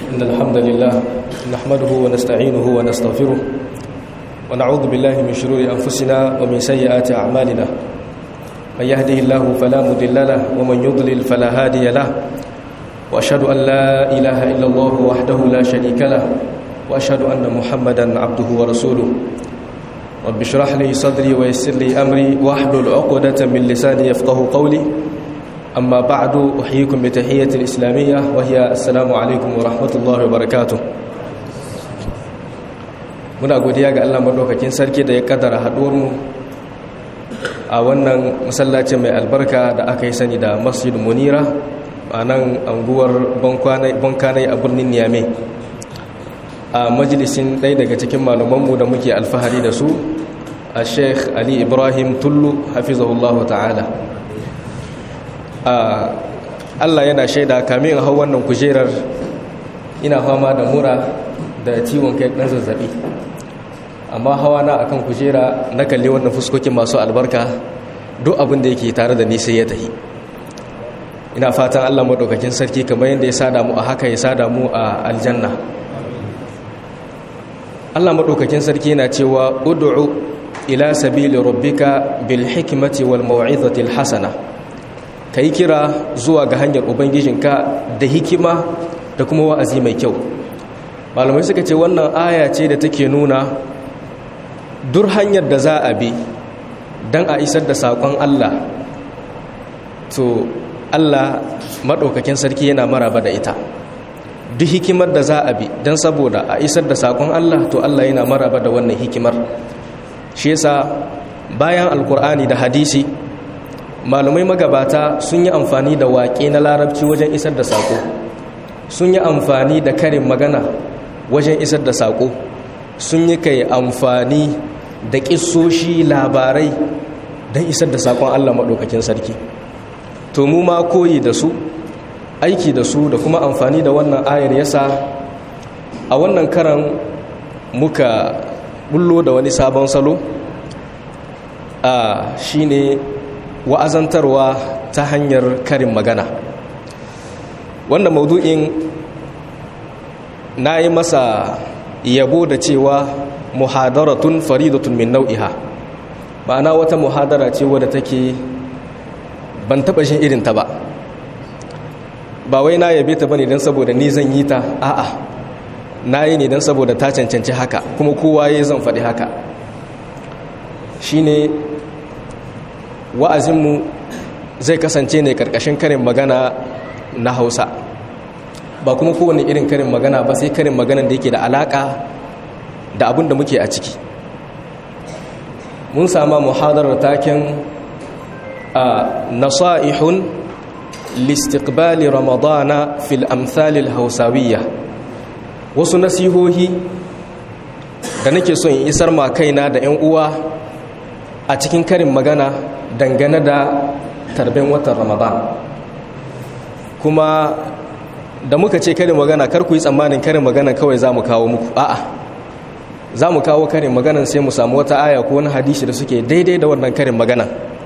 إن الحمد لله نحمده ونستعينه ونستغفره ونعوذ بالله من شرور أنفسنا ومن سيئات أعمالنا من يهده الله فلا مضل له ومن يضلل فلا هادي له وأشهد أن لا إله إلا الله وحده لا شريك له وأشهد أن محمدا عبده ورسوله رب اشرح لي صدري ويسر لي أمري واحلل عقدة من لساني يفقه قولي أما بعد أحييكم بتحية الإسلامية وهي السلام عليكم ورحمة الله وبركاته muna godiya ga Allah madaukakin sarki da ya kaddara haduwar mu a wannan masallaci mai albarka da aka yi sani da Masjid Munira a nan anguwar Bankanai a birnin Niamey a majalisin ɗaya daga cikin malamanmu da muke alfahari da su a Sheikh Ali Ibrahim Tullu hafizahullahu ta'ala Allah yana shaida kamin hau wannan kujerar ina fama da mura da ciwon kai ɗan zazzabi amma hawa na akan kujera na kalli wannan fuskokin masu albarka duk abin da yake tare da ni sai ya tahi ina fatan Allah madaukakin sarki kamar yadda ya sada mu a haka ya sada mu a aljanna Allah madaukakin sarki yana cewa ud'u ila sabili rabbika bil hikmati wal mau'izati al hasana kai kira zuwa ga hanyar ubangijinka da hikima da kuma wa'azi mai kyau malamai suka ce wannan aya ce da take nuna dur hanyar da za a bi don a isar da saƙon Allah to Allah maɗaukakin sarki yana maraba da ita duk hikimar da za a bi don saboda a isar da saƙon Allah to Allah yana maraba da wannan hikimar shi yasa bayan alkur'ani da hadisi malumai magabata sun yi amfani da waƙe na larabci wajen isar da saƙo sun yi amfani da karin magana wajen isar da saƙo sun yi kai amfani da ƙisoshi labarai don isar da saƙon Allah maɗaukakin sarki to mu ma koyi da su aiki da su da kuma amfani da wannan ayar yasa a wannan karan muka bullo da wani sabon salo a shine wa'azantarwa ta hanyar karin magana wannan maudu'in na yi masa yabo da cewa muhadaratun faridatun min nau'iha ma'ana wata muhadara ce wadda take ban taba shin irin ta ba ba wai na yabe ta bane don saboda ni zan yi ta a'a na yi ne don saboda ta cancanci haka kuma kowa ya zan faɗi haka shine wa'azinmu zai kasance ne karkashin karin magana na hausa ba kuma kowane irin karin magana ba sai karin magana da yake da alaka da abin da muke a ciki mun sama muhadarar taken a nasa'ihun listiqbali ramadana fil amthalil hausawiyya wasu nasihohi da nake son in isar ma kaina da 'yan uwa a cikin karin magana dangane da tarben watan ramadan kuma da muka ce karin magana kar ku yi tsammanin karin magana kawai za mu kawo muku a'a za mu kawo karin maganan sai mu samu wata aya ko wani hadisi da suke daidai da wannan karin magana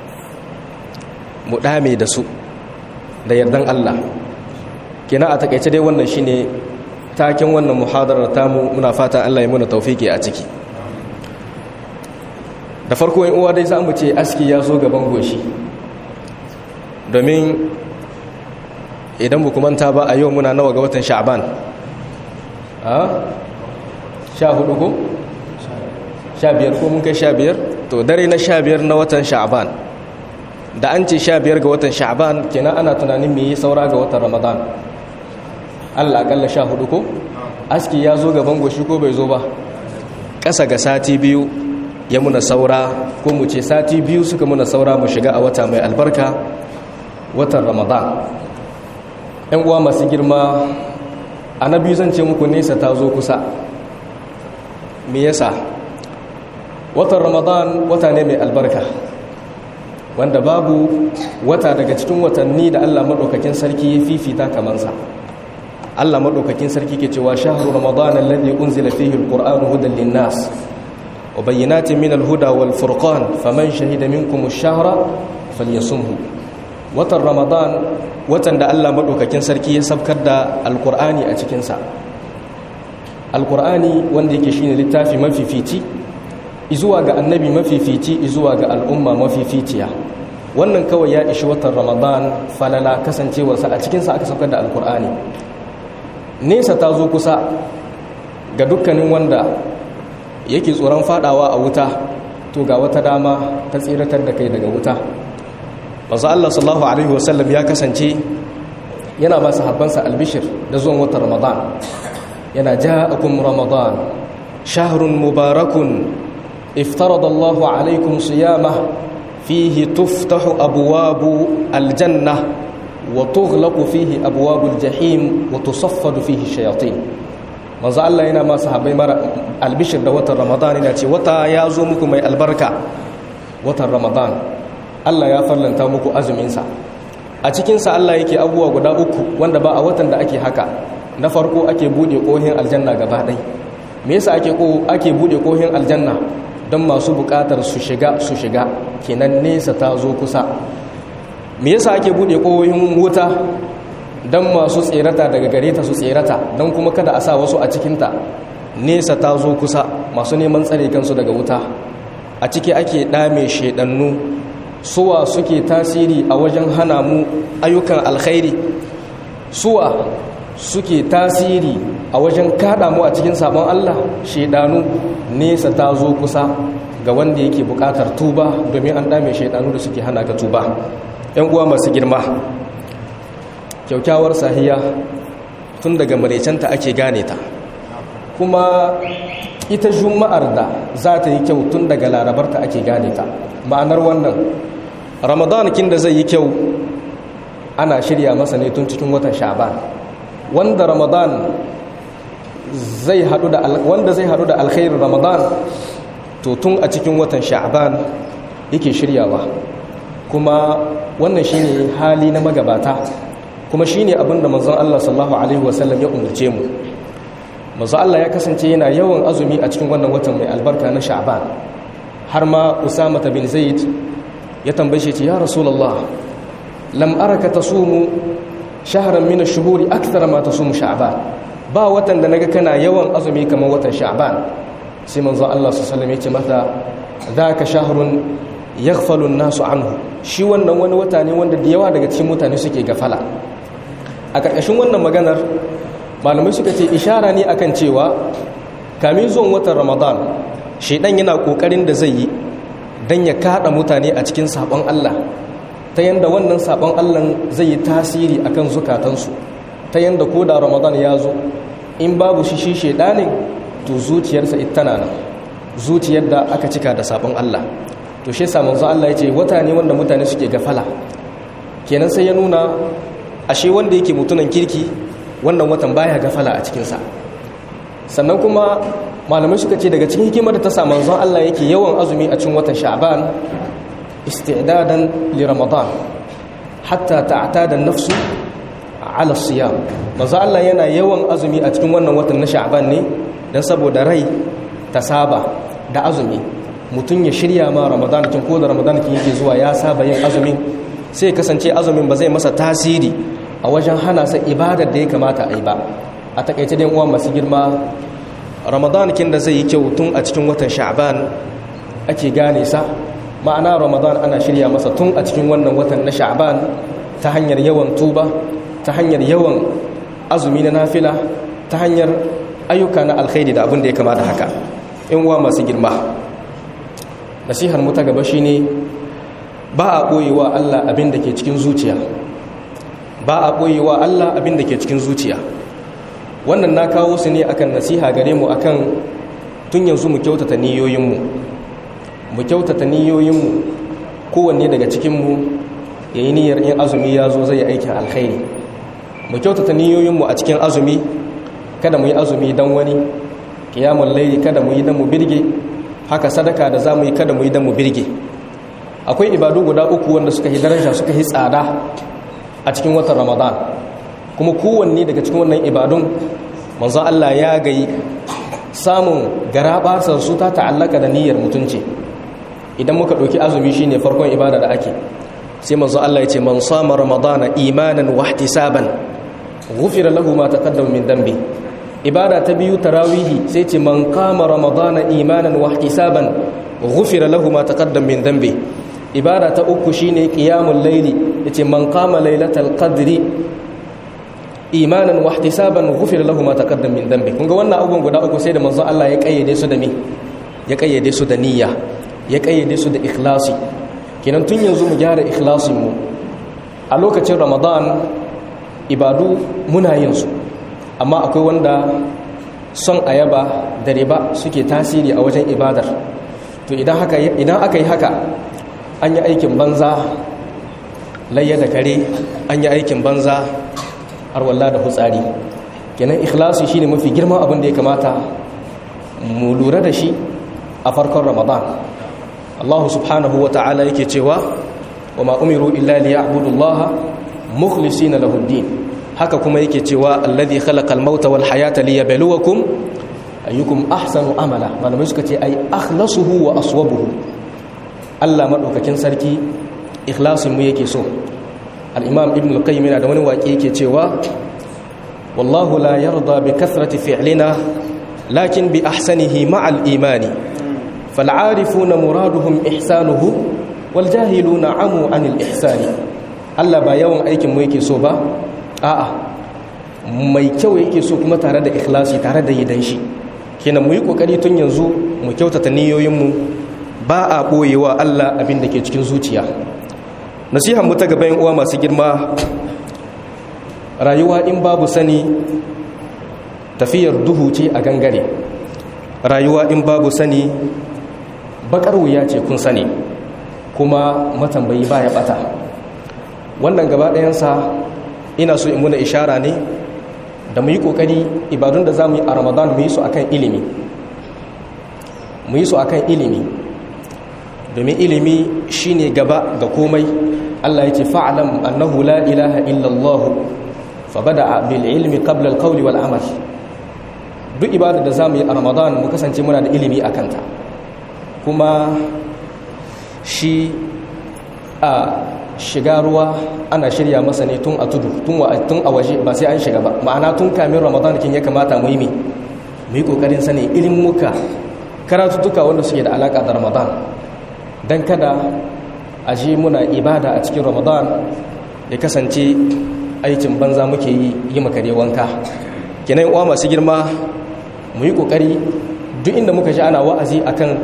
mu dame da su da yardan Allah kina a takaice dai wannan shine taken wannan muhadarar tamu muna fata Allah ya muna taufiki a ciki da farko yin uwa dai za mu ce aski ya zo gaban goshi domin idan bu manta ba a yau muna nawa ga watan sha'ban a sha hudu ko? sha biyar ko mun kai sha biyar to dare na sha biyar na watan sha'ban da an ce sha biyar ga watan sha'ban kenan ana tunanin me yi saura ga watan ramadan allah akalla sha hudu ko? aski ya zo gaban goshi ko bai zo ba ƙasa ga sati biyu ya muna saura ko mu ce sati biyu suka muna saura mu shiga a wata mai albarka watan ramadan yan uwa masu girma a na biyu zan ce muku nesa ta zo kusa me yasa watan ramadan wata ne mai albarka wanda babu wata daga cikin watanni da allah maɗaukakin sarki ya fifita kamansa allah maɗaukakin sarki ke cewa shahru ramadan alladhi unzila fihi alqur'anu hudan linnas wa bayyinatin min alhuda wal furqan faman shahida minkum ash-shahra falyasumhu watan ramadan watan da allah maɗaukakin sarki ya sabkar da alkur'ani a cikinsa alkur'ani wanda yake shine littafi mafifici izuwa ga annabi mafifici izuwa ga al'umma mafificiya wannan kawai ya ishi watan ramadan falala kasancewarsa a cikinsa aka saukar da alkur'ani nesa ta zo kusa ga dukkanin wanda yake tsoron fadawa a wuta to ga wata dama ta tsiratar da kai daga wuta masu allah sallallahu alaihi wasallam ya kasance yana ba sahabbansa albishir da zuwan watan ramadan yana ja'akum ramadan shahrun mubarakun iftarada allahu alaikum siyamah fihi tuftahu abwabu aljanna wa tughlaqu fihi abwabul jahim wa tusaffadu fihi shayatin manzo Allah yana ma sahabbai mara albishir da watan Ramadan yana ce wata ya zo muku mai albarka watan Ramadan Allah ya farlanta muku azumin sa a cikin sa Allah yake abubuwa guda uku wanda ba a watan da ake haka na farko ake bude kohin aljanna gaba ɗai me yasa ake ko ake bude kohin aljanna don masu bukatar su shiga su shiga kenan nesa ta zo kusa me yasa ake bude kohin wuta don masu tserata daga gare ta su tserata don kuma kada a sa wasu a cikinta nesa ta zo kusa masu neman tsare kansu daga wuta a ciki ake ɗame shaidannu suwa suke tasiri a wajen hana mu ayyukan alkhairi suwa suke tasiri a wajen kada mu a cikin sabon Allah shaidanu nesa ta zo kusa ga wanda yake bukatar tuba domin an ɗame shaidanu da suke hana ka tuba 'yan uwa masu girma kyaukyawar sahiya tun daga marecenta ake gane ta kuma ita juma'ar da za ta yi kyau tun daga larabarta ake gane ta ma'anar wannan ramadan kin da zai yi kyau ana shirya masa ne tun cikin watan sha'ban wanda ramadan zai hadu da wanda zai hadu da alkhairin ramadan to tun a cikin watan sha'ban yake shiryawa kuma wannan shine hali na magabata kuma shi ne abinda manzon Allah sallallahu Alaihi wasallam ya umarce mu manzon Allah ya kasance yana yawan azumi a cikin wannan watan mai albarka na sha'ban har ma usama bin zaid ya tambaye shi ya rasulullah lam araka tasumu shahran min ash-shuhuri akthara ma tasumu sha'ban ba watan da naga kana yawan azumi kamar watan sha'ban sai manzon Allah sallallahu alaihi wasallam ya ce mata dhaka shahrun yaghfalu an-nasu anhu shi wannan wani wata ne wanda da yawa daga cikin mutane suke gafala a ƙarƙashin wannan maganar malamai suka ce ishara ne akan cewa kamin zuwan watan ramadan shaidan yana ƙoƙarin da zai yi don ya kaɗa mutane a cikin saɓon allah ta yadda wannan saɓon allah zai yi tasiri akan zukatansu ta yadda ko da ramadan ya zo in babu shi shi shaidanin to zuciyarsa ita tana nan zuciyar da aka cika da saɓon allah to shi yasa manzo Allah ya ce wata ne wanda mutane suke gafala kenan sai ya nuna ashe wanda yake mutunan kirki wannan watan baya gafala a cikinsa sannan kuma malamai suka ce daga cikin hikimar da ta sa manzon Allah yake yawan azumi a cikin watan sha'ban isti'dadan li ramadan hatta ta'tada an-nafsu ala siyam manzon Allah yana yawan azumi a cikin wannan watan na sha'ban ne dan saboda rai ta saba da azumi mutum ya shirya ma ramadan kin ko da ramadan kin yake zuwa ya saba yin azumin sai kasance azumin ba zai masa tasiri a wajen hana sa ibadar da ya kamata a yi ba a takaice dai uwa masu girma ramadan kin da zai yi kyau tun a cikin watan sha'ban ake gane sa ma'ana ramadan ana shirya masa tun a cikin wannan watan na sha'ban ta hanyar yawan tuba ta hanyar yawan azumi na nafila ta hanyar ayyuka na alkhairi da abin da ya kamata haka in uwa masu girma nasihar mu ta gaba shine ba a ɓoyewa Allah abin da ke cikin zuciya ba a ɓoyewa Allah abin da ke cikin zuciya wannan na kawo su ne akan nasiha gare mu akan tun yanzu mu kyautata niyoyinmu mu kyautata niyoyinmu kowanne daga cikinmu ya yi niyyar in azumi ya zo zai yi aikin alkhairi mu kyautata niyoyinmu a cikin azumi kada mu yi azumi don wani kiyamun laili kada mu yi don mu birge haka sadaka da za mu yi kada mu yi don mu birge akwai ibadu guda uku wanda suka yi daraja suka yi tsada a cikin watan ramadan kuma kowanne daga cikin wannan ibadun manzo Allah ya gayi samun garabasar su ta ta'allaka da niyyar mutunci idan muka ɗauki azumi shine farkon ibada da ake sai manzo Allah ya ce man sama ramadana imanan wa ihtisaban ghufira lahu ma taqaddama min dambi ibada ta biyu tarawihi sai ce man kama ramadana imanan wa ihtisaban ghufira lahu ma taqaddam min dhanbi ibada ta uku shine qiyamul layli yace man kama lailatal qadri imanan wa ihtisaban ghufira lahu ma taqaddam min dhanbi kun ga wannan abubuwan guda uku sai da manzon Allah ya kayyade su da me ya kayyade su da niyya ya kayyade su da ikhlasi kenan tun yanzu mu gyara ikhlasin mu a lokacin ramadan ibadu muna yin su amma akwai wanda son ayaba da riba suke tasiri a wajen ibadar to idan haka idan aka yi haka an yi aikin banza layya da kare an yi aikin banza har walla da hutsari kenan ikhlasi shine mafi girman abin da ya kamata mu lura da shi a farkon ramadan Allah subhanahu wa ta'ala yake cewa wa ma umiru illa liya'budu Allah mukhlisina lahu din haka kuma yake cewa alladhi khalaqal mauta wal hayata liyabluwakum ayyukum ahsanu amala malamai suka ce ai akhlasuhu wa aswabuhu Allah madaukakin sarki ikhlasin mu yake so al-imam ibn al-qayyim yana da wani waƙe yake cewa wallahu la yarda bi kathrati fi'lina lakin bi ahsanihi ma'al imani fal'arifuna muraduhum ihsanuhu wal jahiluna amu anil ihsani Allah ba yawan aikin mu yake so ba a'a mai kyau yake so kuma tare da ikhlasi tare da yidan shi kenan mu yi kokari tun yanzu mu kyautata niyoyinmu ba a boyewa Allah abin da ke cikin zuciya nasihan mu ta gaban uwa masu girma rayuwa in babu sani tafiyar duhu ce a gangare rayuwa in babu sani bakar wuya ce kun sani kuma matambayi baya bata wannan gaba ɗayansa ina so in muna ishara ne da mu yi ƙoƙari ibadun da za mu yi a ramadan mu yi su akan ilimi mu yi su akan ilimi domin ilimi shine gaba ga komai Allah ya ce fa'alam annahu la ilaha illallah fa bada bil ilmi qabla al qawli wal amal duk ibada da za mu yi a ramadan mu kasance muna da ilimi a kanta kuma shi a shiga ruwa ana shirya masa ne tun a tudu tun a waje ba sai an shiga ba ma'ana tun kamin ramadan kin ya kamata mu yi mi mu yi kokarin sani muka karatuttuka wanda suke da alaka da ramadan dan kada a je muna ibada a cikin ramadan ya kasance aikin banza muke yi yi makare wanka kenan uwa masu girma mu yi kokari duk inda muka ji ana wa'azi akan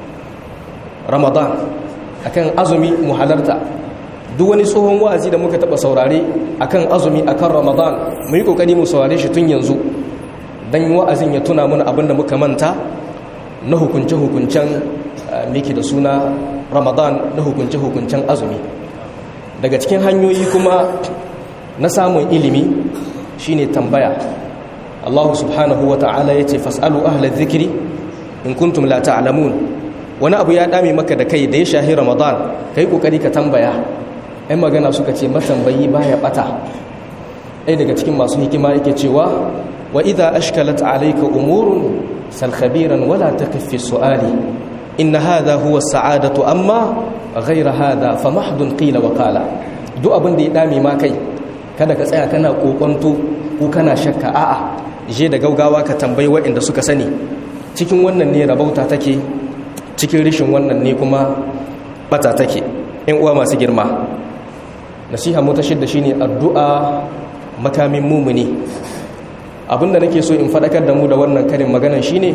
ramadan akan azumi mu halarta duk wani tsohon wa'azi da muka taba saurare akan azumi akan ramadan mu yi kokari mu saurare shi tun yanzu dan wa'azin ya tuna mana abinda muka manta na hukunce hukuncen miki da suna ramadan na hukunce hukuncen azumi daga cikin hanyoyi kuma na samun ilimi shine tambaya Allah subhanahu wa ta'ala yace fas'alu ahla dhikri in kuntum la ta'lamun wani abu ya dame maka da kai da ya shahi ramadan kai kokari ka tambaya ai magana suka ce matambayi baya bata ai daga cikin masu hikima yake cewa wa idha ashkalat alayka umurun sal khabiran wala taqif fi su'ali in hadha huwa as-sa'adatu amma ghayra hadha famahdun qila wa qala duk abin da ya dame ma kai kada ka tsaya kana kokonto ko kana shakka a'a je da gaugawa ka tambayi waɗanda suka sani cikin wannan ne rabauta take cikin rishin wannan ne kuma bata take in uwa masu girma nasiha mu ta shidda shine addu'a makamin mumuni abinda nake so in fadakar da mu da wannan karin maganan shine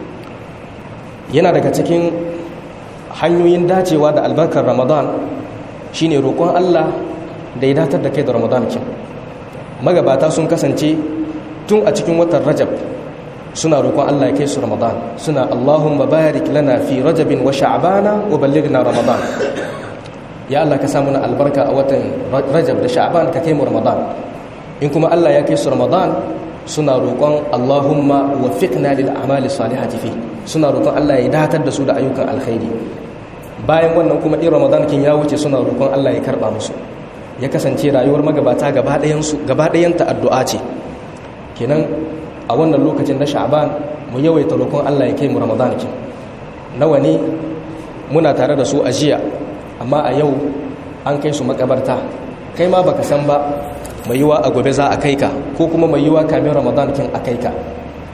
yana daga cikin hanyoyin dacewa da albarkar ramadan shine roƙon Allah da ya datar da kai da ramadan kin magabata sun kasance tun a cikin watan rajab suna roƙon Allah ya kai su ramadan suna Allahumma barik lana fi rajabin wa sha'bana wa ballighna ramadan ya Allah ka samu na albarka a watan rajab da sha'ban ka kai mu ramadan in kuma Allah ya kai su ramadan suna roƙon Allahumma waffiqna lil a'mali salihati fi suna roƙon Allah ya datar da su da ayyukan alkhairi bayan wannan kuma in ramadan kin ya wuce suna roƙon Allah ya karba musu ya kasance rayuwar magabata gaba ɗayan su gaba ɗayan ta addu'a ce kenan a wannan lokacin na sha'ban mu yawaita roƙon Allah ya kai mu ramadan kin nawa ne muna tare da su a jiya amma a yau an kai su makabarta kai ma baka san ba mai yiwa a gobe za a kai ka ko kuma mai yiwa kamin ramadan kin a kai ka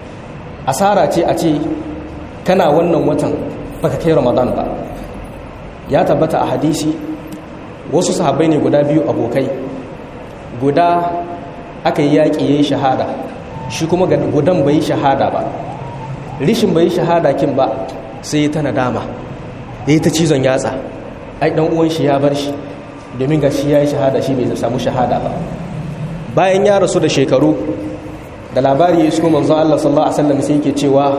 asara ce a ce kana wannan watan baka kai ramadan ba ya tabbata a hadisi wasu sahabbai ne guda biyu abokai guda aka yi yaƙi ya yi shahada shi kuma gudan bai yi shahada ba rishin bai yi shahada kin ba sai ta nadama ya yi ta cizon yatsa ai ɗan uwan shi ya bar shi domin ga shi ya yi shahada shi bai samu shahada ba bayan ya rasu da shekaru da labari ya isko manzon Allah sallallahu alaihi wasallam sai yake cewa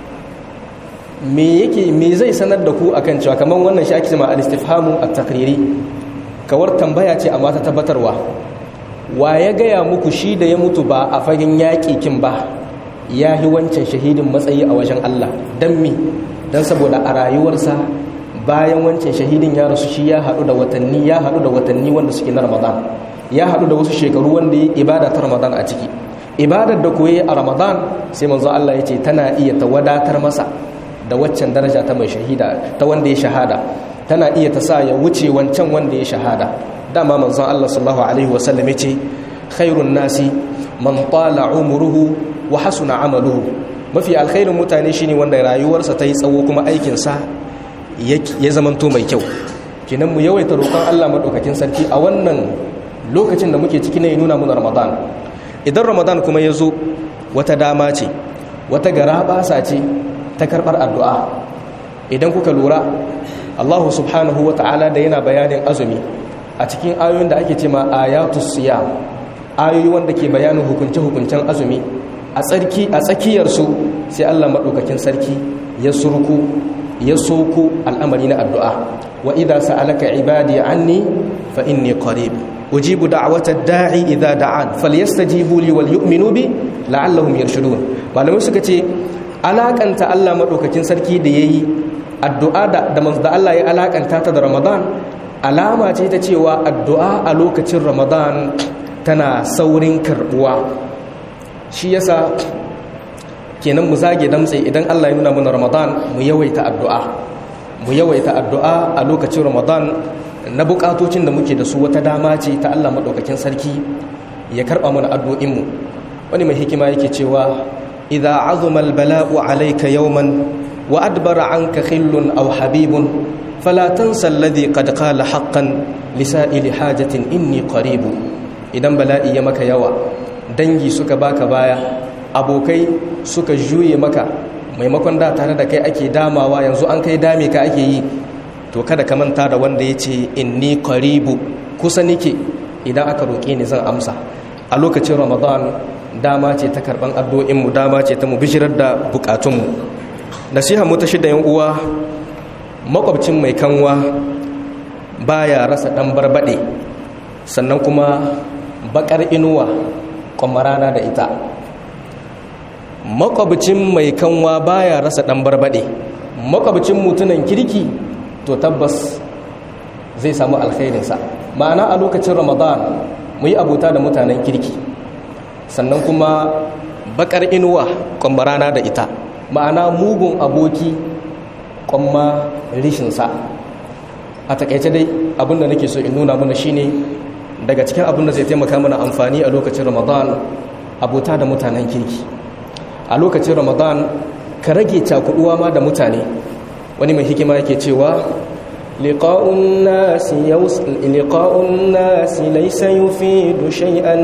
me yake me zai sanar da ku akan cewa kamar wannan shi ake cewa al-istifhamu at-taqriri kawar tambaya ce amma ta tabbatarwa wa ya gaya muku shi da ya mutu ba a fagen yaƙi kin ba ya yi wancan shahidin matsayi a wajen Allah don mi don saboda a rayuwarsa bayan wancan shahidin ya rasu shi ya haɗu da watanni ya haɗu da watanni wanda suke na ramadan ya haɗu da wasu shekaru wanda ya ibada ta ramadan a ciki ibadar da koyi a ramadan sai manzo Allah ya ce tana iya ta wadatar masa da waccan daraja ta mai shahida ta wanda ya shahada tana iya ta sa ya wuce wancan wanda ya shahada dama manzon Allah sallallahu alaihi wasallam ya ce khairun nasi man tala umruhu wa hasuna amaluhu mafi alkhairin mutane shine wanda rayuwarsa ta yi tsawo kuma aikinsa ya zamanto mai kyau kinan mu yawaita roƙon Allah madaukakin sarki a wannan lokacin da muke ciki ne ya nuna muna Ramadan idan Ramadan kuma ya zo wata dama ce wata garabasa ce ta karɓar addu'a idan kuka lura Allah subhanahu wa ta'ala da yana bayanin azumi a cikin ayoyin da ake ce ma ayatus siyam ayoyi wanda ke bayanin hukunce-hukuncen azumi a tsarki a tsakiyarsu sai Allah maɗaukakin sarki ya surku ya soko al'amari na addu'a wa idza sa'alaka ibadi anni fa inni qarib ujibu da'wata da'i idza da'an falyastajibu li wal yu'minu bi la'allahum yarshudun malamai suka ce alakanta Allah maɗaukakin sarki da yayi addu'a da da manzo Allah ya alakanta ta da Ramadan alama ce ta cewa addu'a a lokacin Ramadan tana saurin karbuwa shi yasa kenan mu zage damtse idan Allah ya nuna mana Ramadan mu yawaita addu'a mu yawaita addu'a a lokacin Ramadan na bukatocin da muke da su wata dama ce ta Allah madaukakin sarki ya karba mana addu'in mu wani mai hikima yake cewa idza azuma albala'u alayka yawman wa adbara anka khillun aw habibun fala tansa alladhi qad qala haqqan lisa'ili hajatin inni qaribu idan bala'i ya maka yawa dangi suka baka baya abokai suka juye maka maimakon da tare da kai ake damawa yanzu an kai dame ka ake yi to kada ka manta da wanda ya ce inni qaribu kusa nike idan aka roƙe ni zan amsa a lokacin ramadan dama ce ta karban addu'o'inmu dama ce ta mu bishirar da bukatunmu nasiha mu ta shida yan uwa makwabcin mai kanwa baya rasa dan barbade sannan kuma bakar inuwa kwamarana da ita makwabcin mai kanwa baya rasa dan barbade makwabcin mutunan kirki to tabbas zai samu alkhairinsa ma'ana a lokacin ramadan mu yi abuta da mutanen kirki sannan kuma bakar inuwa kwamarana da ita ma'ana mugun aboki kwamma rishinsa a takaice dai abinda nake so in nuna mana shine daga cikin abin da zai taimaka mana amfani a lokacin ramadan abota da mutanen kirki a lokacin ramadan ka rage cakuduwa ma da mutane wani mai hikima yake cewa liqa'un nasi yaus liqa'un nasi laysa yufidu shay'an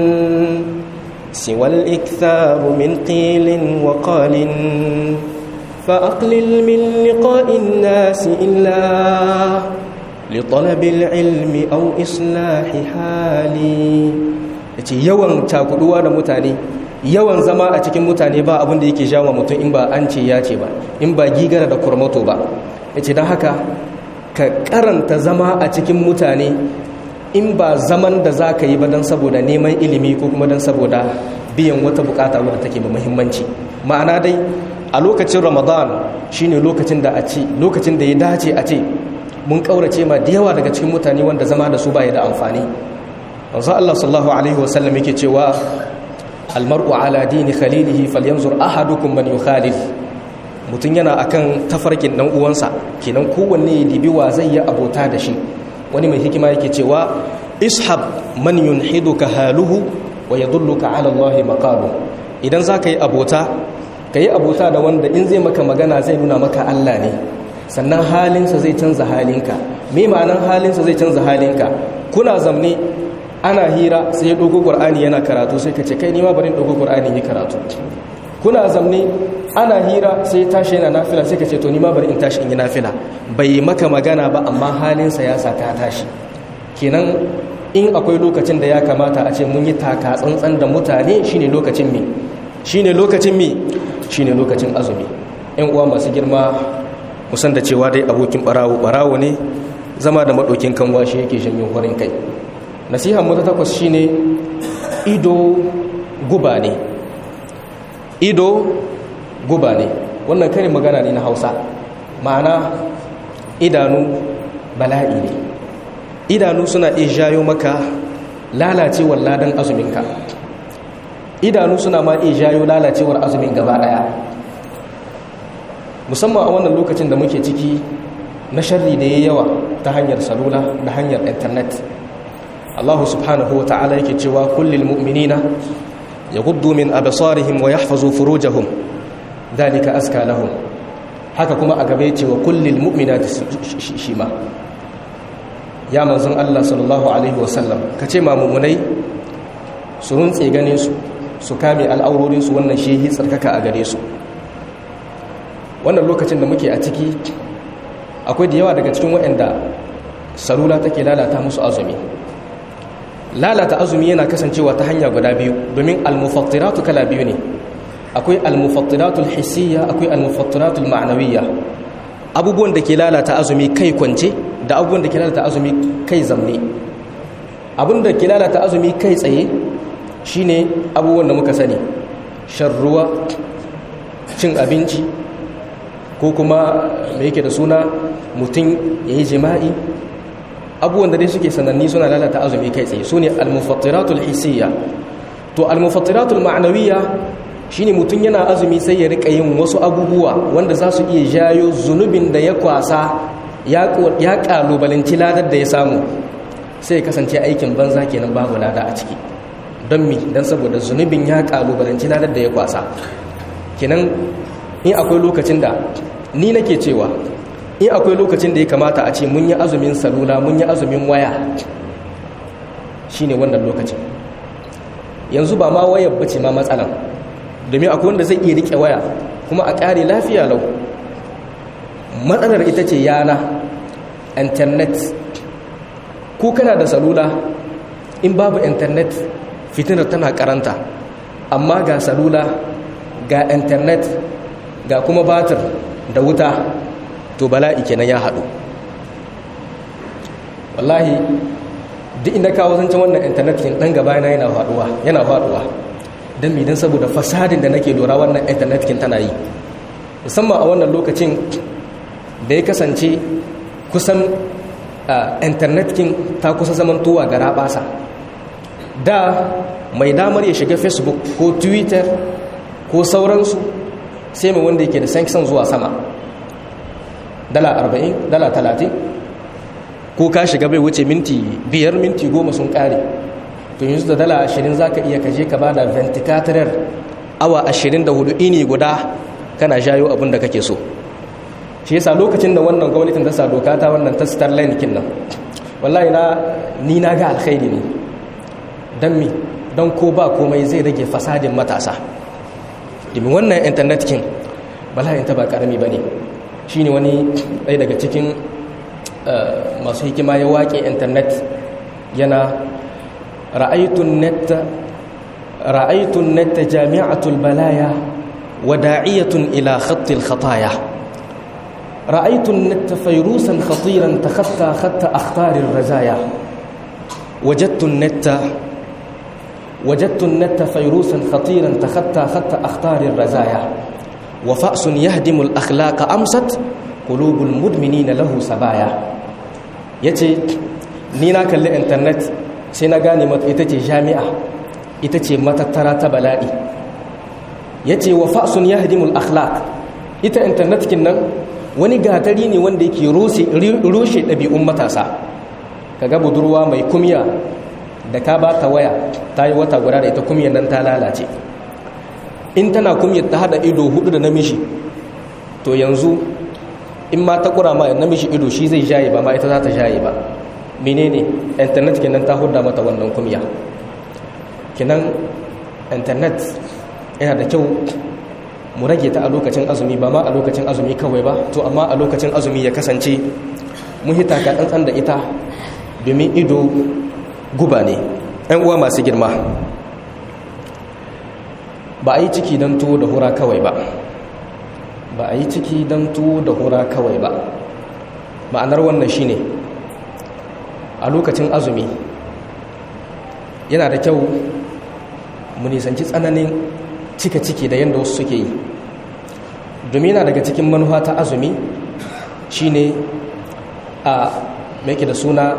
siwa al-iktharu min qilin wa qalin فأقلل من لقاء الناس إلا لطلب العلم أو إصلاح حالي yace yawan cakuduwa da mutane yawan zama a cikin mutane ba abin da yake jawo mutum in ba an ce ya ce ba in ba gigara da kurmato ba yace don haka ka karanta zama a cikin mutane in ba zaman da za ka yi ba don saboda neman ilimi ko kuma don saboda biyan wata bukata wadda take da muhimmanci ma'ana dai a lokacin ramadan shine lokacin da a ce lokacin da ya dace a ce mun kaurace ma da yawa daga cikin mutane wanda zama da su baya da amfani wanzu Allah sallallahu alaihi wasallam yake cewa almar'u ala dini khalilihi falyanzur ahadukum man yukhalil mutum yana akan tafarkin dan uwansa kenan kowanne ya dibi wa zai yi abota da shi wani mai hikima yake cewa ishab man yunhiduka haluhu wa yadulluka ala Allah maqalu idan zaka yi abota ka yi abota da wanda in zai maka magana zai nuna maka Allah ne sannan halinsa zai canza halinka me ma'anan halinsa zai canza halinka kuna zamne ana hira sai ya dogo qur'ani yana karatu sai ka ce kai nima bari dogo qur'ani yi karatu kuna zamne ana hira sai ya tashi yana nafila sai ka ce to nima bari in tashi in yi nafila bai maka magana ba amma halinsa ya sa ka tashi kenan in akwai lokacin da ya kamata a ce mun yi taka tsantsan da mutane shine lokacin mi shine lokacin mi shine lokacin azumi yan uwa masu girma musan da cewa dai abokin barawo barawo ne zama da maɗaukin kanwa shi yake shanyin horin kai nasihar mu ta takwas shine ido guba ne ido guba ne wannan karin magana ne na hausa ma'ana idanu bala'i ne idanu suna iya jayo maka lalacewar ladan azuminka idanu suna ma iya jayo lalacewar azumin gaba daya musamman a wannan lokacin da muke ciki na sharri da ya yawa ta hanyar salula da hanyar intanet Allah subhanahu wa ta'ala yake cewa kullil mu'minina yaghuddu min absarihim wa yahfazu furujahum dhalika aska lahum haka kuma a gabe cewa kullil mu'minati shima ya manzon Allah sallallahu alaihi wa sallam kace ma mu'minai su runtse ganin su su kame al'aurorin su wannan shehi tsarkaka a gare su wannan lokacin da muke a ciki akwai da yawa daga cikin waɗanda salula take lalata musu azumi lalata azumi yana kasancewa ta hanya guda biyu domin almufattiratu kala biyu ne akwai almufattiratul hissiyya akwai almufattiratul ma'nawiyya abubuwan da ke lalata azumi kai kwance da abubuwan da ke lalata azumi kai zamne abin da ke lalata azumi kai tsaye shine abubuwan da muka sani shan ruwa cin abinci ko kuma mai yake da suna mutum ya yi jima'i abubuwan da dai suke sananni suna lalata azumi kai tsaye su ne almufattiratul hisiyya to almufattiratul ma'anawiyya shine mutum yana azumi sai ya rika yin wasu abubuwa wanda za su iya jayo zunubin da ya kwasa ya kalubalanci ladar da ya samu sai ya kasance aikin banza kenan babu lada a ciki don mi don saboda zunubin ya kalubalanci ladar da ya kwasa kenan in akwai lokacin da ni nake cewa in akwai lokacin da ya kamata a ce mun yi azumin salula mun yi azumin waya shine wannan lokacin yanzu ba ma wayar bace ma matsalan domin akwai wanda zai iya rike waya kuma a ƙare lafiya lau matsalar ita ce yana internet ko kana da salula in babu internet fitinar tana karanta amma ga salula ga internet ga kuma batir da wuta to bala'i kenan ya haɗu wallahi duk inda kawo zancen wannan internet kin ɗan gaba yana yana faɗuwa yana faɗuwa don mi don saboda fasadin da nake lura wannan internet kin tana yi musamman a wannan lokacin da ya kasance kusan internet kin ta kusa zamantowa ga rabasa da mai damar ya shiga facebook ko twitter ko sauransu sai mai wanda yake da sankisan zuwa sama dala 40 dala 30 ko ka shiga bai wuce minti biyar minti goma sun kare to yanzu da dala 20 za ka iya kaje ka ba da venticatorer awa 24 ini guda kana shayo abin da kake so shi yasa lokacin da wannan gwamnatin ta sa doka ta wannan ta starline kin nan wallahi na ni na ga alkhairi ne dan mi don ko ba komai zai rage fasadin matasa domin wannan internet kin bala'in ta ba karami ba ne shi ne wani ɗaya daga cikin masu hikima ya waƙe internet yana ra'aitun netta jami'atul balaya wa da'iyatun ila khattil khataya ra'aitun netta fairusan khatiran ta khatta khatta akhtarin razaya wajattun netta وجدت النت فيروسا خطيرا تخطى خط أخطار الرزايا وفأس يهدم الأخلاق أمست قلوب المدمنين له سبايا yace ni na kalli internet sai na gane mata ita ce jami'a ita ce matattara ta bala'i yace wa fa'sun yahdimul akhlaq ita internet kin nan wani gatari ne wanda yake rushe ɗabi'un matasa kaga budurwa mai kumya da ka ba ta waya ta yi wata guda da ita kumiyar nan ta lalace in tana kumyar ta hada ido hudu da namiji to yanzu in ma ta kura ma namiji ido shi zai jaye ba ma ita za ta jaye ba menene internet kenan ta hudda mata wannan kumya kenan internet yana da kyau mu rage ta a lokacin azumi ba ma a lokacin azumi kawai ba to amma a lokacin azumi ya kasance mun hita ka tsantsan da ita domin ido guba ne ‘yan uwa masu girma ba a yi ciki don tuwo da hura kawai ba ba a yi ciki don tuwo da hura kawai ba ma'anar wannan shine a lokacin azumi yana da kyau mu nisanci tsananin cika ciki da yadda wasu suke yi domin yana daga cikin manufa ta azumi shine a mai da suna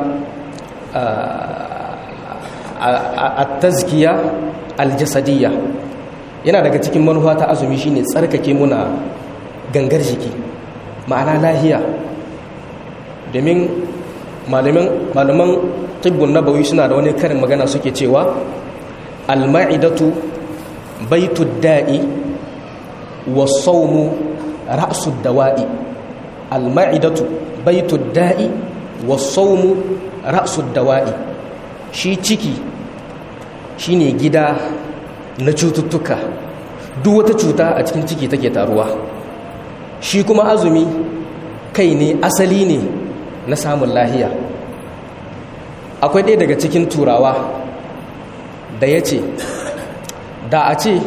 a tazkiya aljasadiyya yana daga cikin manufa ta azumi shine tsarkake muna gangar jiki ma'ana lahiya domin malaman tibbun nabawi suna da wani karin magana suke cewa alma'idatu baitud da'i wasaumu ra'sud dawa'i alma'idatu baitud da'i wasaumu ra'sud dawa'i shi ciki shine gida na cututtuka duk wata cuta a cikin ciki take taruwa shi kuma azumi kai ne asali ne na samun lahiya akwai ɗaya daga cikin turawa da ya ce da a ce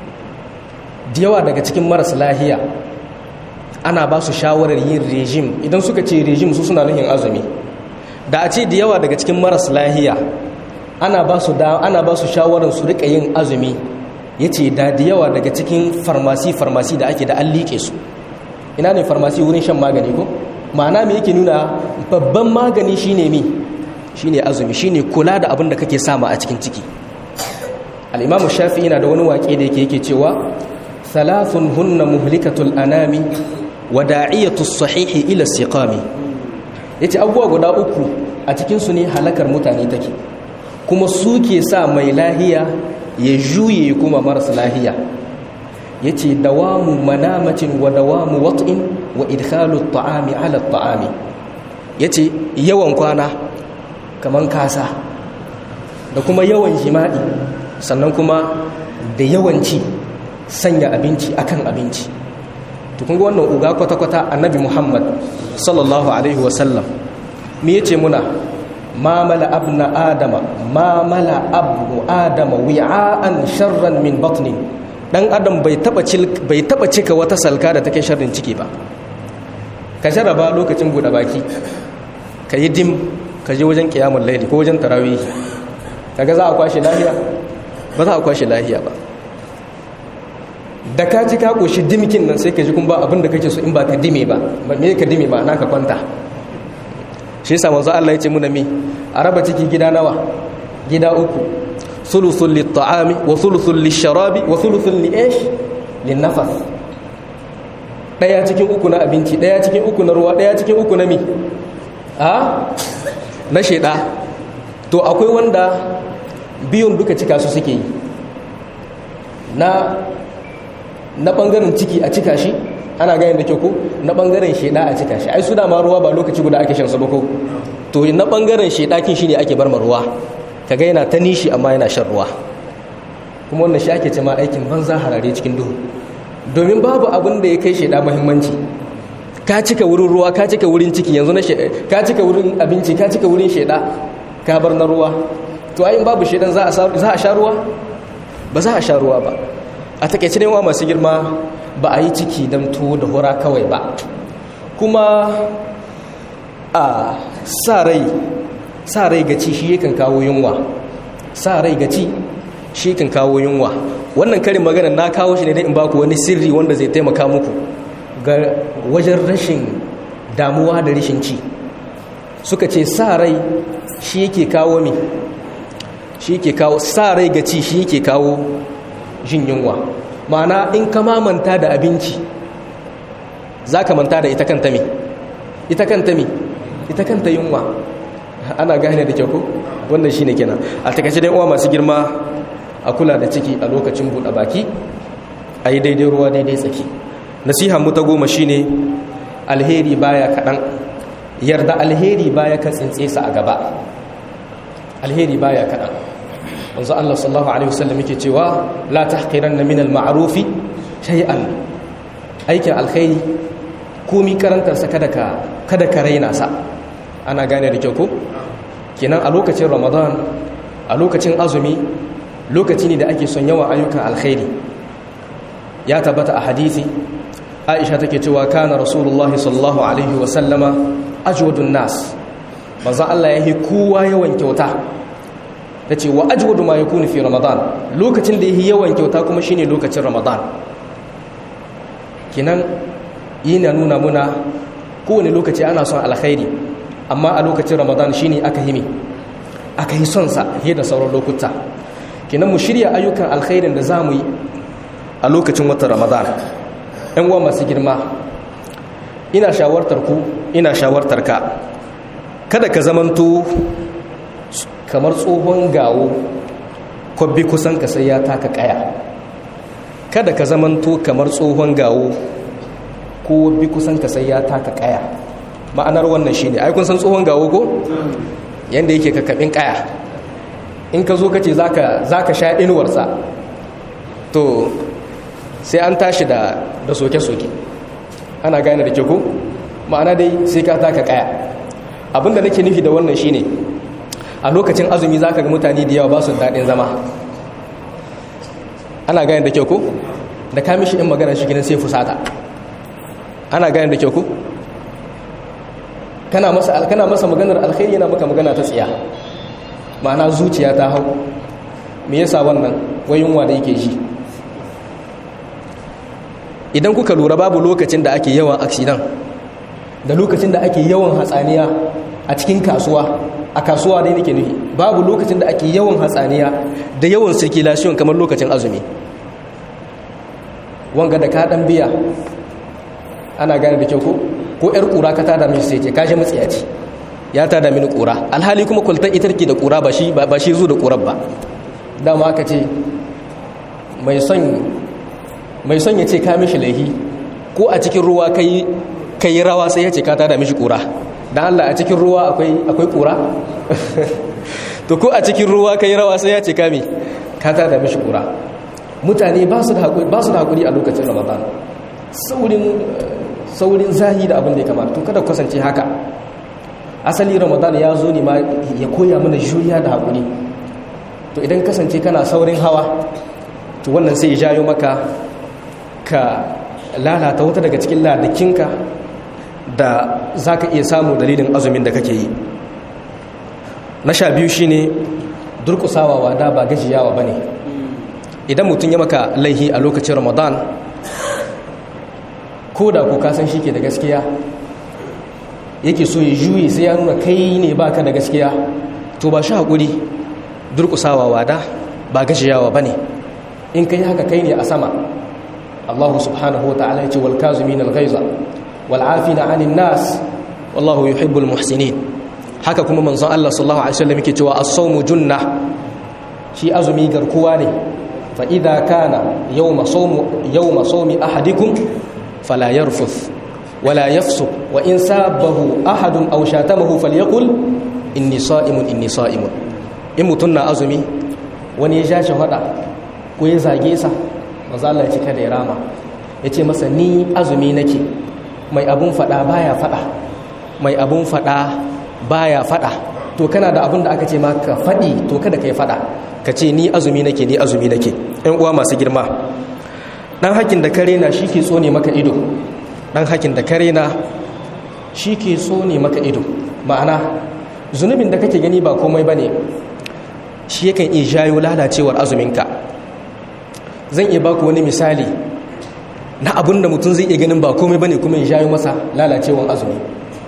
da yawa daga cikin maras lahiya ana ba su shawarar yin rejim idan suka ce rejim su suna nuhin azumi da a ce da yawa daga cikin maras lahiya ana ba su ana ba su shawarar su rika yin azumi yace da da yawa daga cikin farmasi farmasi da ake da an liƙe su ina ne farmasi wurin shan magani ko ma'ana me yake nuna babban magani shine mi shine azumi shine kula da abin da kake sama a cikin ciki al-imamu shafi'i yana da wani waƙe da yake yake cewa thalathun hunna muhlikatul anami wa da'iyatu sahihi ila siqami yace abubuwa guda uku a cikin su ne halakar mutane take kuma suke sa mai lahiya ya juye kuma marasa lahiya yace dawamu manamacin wa dawamu wat'in wa idkhalu at-ta'ami 'ala at-ta'ami yace yawan kwana kaman kasa da kuma yawan jima'i sannan kuma da yawanci sanya abinci akan abinci to kun ga wannan uga kwata-kwata annabi Muhammad sallallahu alaihi wasallam me yace muna ma mala abna adama ma mala abu adama wi'an sharran min batni dan adam bai taba bai taba cika wata salka da take sharrin ciki ba ka jaraba lokacin bude baki ka yi dim ka je wajen kiyamul laili ko wajen tarawih kaga za a kwashe lahiya ba za a kwashe lahiya ba da ka ji ka koshi dimikin nan sai ka ji kun ba abin da kake so in ba ka dime ba me ka dime ba na ka kwanta shi yasa manzo Allah ya ce muna mi a raba ciki gida nawa gida uku thuluthun lit-ta'ami wa thuluthun lish-sharabi wa thuluthun li-ish lin-nafas daya cikin uku na abinci daya cikin uku na ruwa daya cikin uku na mi a na sheda to akwai wanda biyun duka cika su suke yi na na bangaren ciki a cika shi ana ganin da ke ko na bangaren sheda a cika shi ai su dama ruwa ba lokaci guda ake shan su ba ko to na bangaren sheda kin shine ake bar ruwa kaga yana ta nishi amma yana shan ruwa kuma wannan shi ake cewa aikin banza harare cikin duhu domin babu abin da ya kai sheda muhimmanci ka cika wurin ruwa ka cika wurin ciki yanzu na ka cika wurin abinci ka cika wurin sheda ka bar na ruwa to ayin babu shedan za a za a sha ruwa ba za a sha ruwa ba a takaice ne wa masu girma ba a yi ciki don tuwo da hura kawai ba kuma a sa rai sa rai gaci shi yakan kawo yunwa sa rai gaci shi kan kawo yunwa wannan karin magana na kawo shi ne dai in baku wani sirri wanda zai taimaka muku ga wajen rashin damuwa da rashin ci suka ce sa rai shi yake kawo mi shi yake kawo sa rai gaci shi yake kawo jin yunwa ma'ana in ka mamanta da abinci za ka manta da ita kanta mi ita kanta mi ita kanta yunwa ana gane da kyau ko wannan shine kenan a takaice dai uwa masu girma a kula da ciki a lokacin buɗe baki a yi daidai ruwa daidai tsaki nasiha mu ta goma shine alheri baya kaɗan yarda alheri baya ka tsintse sa a gaba alheri baya kaɗan wanzu Allah sallallahu alaihi wasallam yake cewa la tahqiranna min al-ma'rufi shay'an aikin alkhairi komi karantar sa kada ka kada ka raina sa ana gane da kyau ko kenan a lokacin Ramadan a lokacin azumi lokaci ne da ake son yawan ayyukan alkhairi ya tabbata a hadisi Aisha take cewa kana Rasulullahi sallallahu alaihi wasallama ajwadun nas manzo Allah yayi kowa yawan kyauta tace wa ajwadu ma yakunu fi ramadan lokacin da yayi yawan kyauta kuma shine lokacin ramadan kinan yana nuna muna kowane lokaci ana son alkhairi amma a lokacin ramadan shine aka himi aka yi son sa fiye da sauran lokuta kinan mu shirya ayyukan alkhairin da zamu yi a lokacin watan ramadan ɗan uwa masu girma ina shawartar ku ina shawartar ka kada ka zamanto kamar tsohon gawo kwabbi kusan ka sai ya taka kaya kada ka zamanto kamar tsohon gawo ko wabbi kusan ka sai ya taka kaya ma'anar wannan shine ai kun san tsohon gawo ko yanda yake kakabin kaya in ka zo ka ce zaka zaka sha inuwarsa to sai an tashi da da soke-soke ana gane da ke ko ma'ana dai sai ka taka kaya abinda nake nufi da wannan shine a lokacin azumi zaka ga mutane da yawa ba su daɗin zama ana gane da kyau ko da ka mishi in magana shi gidan sai fusata ana gane da kyau ko kana masa kana masa maganar alkhairi yana maka magana ta tsiya ma'ana zuciya ta hau me yasa wannan wayunwa da yake ji idan kuka lura babu lokacin da ake yawan accident da lokacin da ake yawan hatsaniya a cikin kasuwa a kasuwa dai nake nufi babu lokacin da ake yawan hatsaniya da yawan circulation kamar lokacin azumi wanga da ka dan biya ana gane da kyau ko ko yar kura ka tada mishi sai ce kashi matsiyaci ya tada mini kura alhali kuma kwaltar itarki da kura ba shi ba shi zo da kurar ba dama aka ce mai son mai son ya ce ka mishi laihi ko a cikin ruwa kai kai rawa sai ya ce ka tada mishi kura dan Allah a cikin ruwa akwai akwai kura to ko a cikin ruwa kai rawa sai ya ce ka mi ka tada mishi kura mutane ba su da hakuri ba su da hakuri a lokacin Ramadan saurin saurin zahi da abin da ya kamata to kada kasance haka asali Ramadan ya zo ne ma ya koya mana juriya da hakuri to idan kasance kana saurin hawa to wannan sai ya jayo maka ka lalata wata daga cikin ladakinka da za ka iya samu dalilin azumin da kake yi na sha biyu shi ne durkusawa wada ba gajiyawa ba ne idan mutum ya maka laihi a lokacin ramadan ko da ku kasan shi ke da gaskiya yake so ya juye sai ya nuna kai ne baka da gaskiya to ba shi haƙuri durkusawa wada ba gajiyawa ba ne in kai haka kai ne a sama Allah subhanahu wa ta'ala ya ce wal kazimin al-ghaiza wal afina 'anil nas wallahu yuhibbul muhsinin haka kuma manzon Allah sallallahu alaihi wasallam yake cewa as-sawmu junna shi azumi garkuwa ne fa idza kana yawma sawmu yawma sawmi ahadikum fala yarfuth wala yafsuq wa in sabahu ahadun aw shatamahu falyaqul inni sa'imun inni sa'imun in mutunna azumi wani ya shashi hada ko ya zage sa manzo Allah ya cika da ya rama ya ce masa ni azumi nake mai abun fada baya fada mai abun fada baya fada to kana da abun da aka ce maka fadi to kada kai fada ka ce ni azumi nake ni azumi nake ɗan uwa masu girma dan hakin da kare na shi ke tsone maka ido dan hakin da kare na shi ke tsone maka ido ma'ana zunubin da kake gani ba komai bane shi yakan iya jayo lalacewar azuminka zan iya baku wani misali na abin da mutum zai iya ganin ba komai bane kuma ya jayo masa lalacewar azumi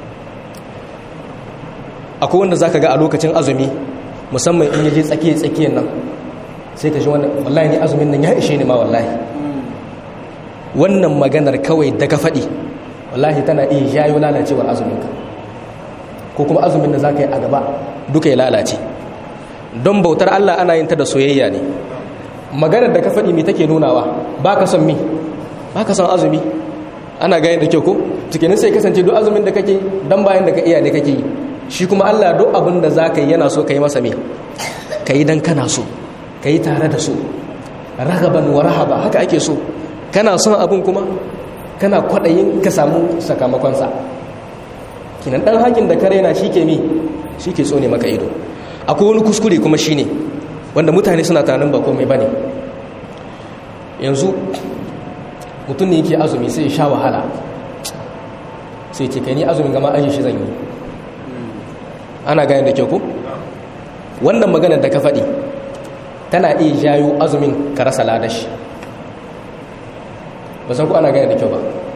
akwai wanda zaka ga a lokacin azumi musamman in yaje tsakiye tsakiyar nan sai ka ji wannan wallahi ni azumin nan ya ishe ni ma wallahi wannan maganar kawai daga faɗi wallahi tana iya jayo lalacewar azuminka ko kuma azumin da zaka yi a gaba duka ya lalace don bautar Allah ana yin ta da soyayya ne maganar da ka faɗi me take nunawa ba ka son mi ba ka son azumi ana gani da kyau ko cikin sai kasance duk azumin da kake dan bayan da ka iya ne kake yi shi kuma Allah duk abin da za ka yi yana so ka yi masa me ka yi dan kana so ka yi tare da so ragaban wa rahaba haka ake so kana son abin kuma kana kwaɗayin ka samu sakamakonsa kinan ɗan hakin da ka raina shi ke mi shi ke tsone maka ido akwai wani kuskure kuma shi ne wanda mutane suna tunanin ba komai ba ne yanzu mutum ne yake azumi sai sha wahala sai ce kai ni azumin gama aji shi zan yi ana gane da kyau ko wannan maganar da ka faɗi tana iya jayo azumin ka rasa ladashi ba san ku ana gane da kyau ba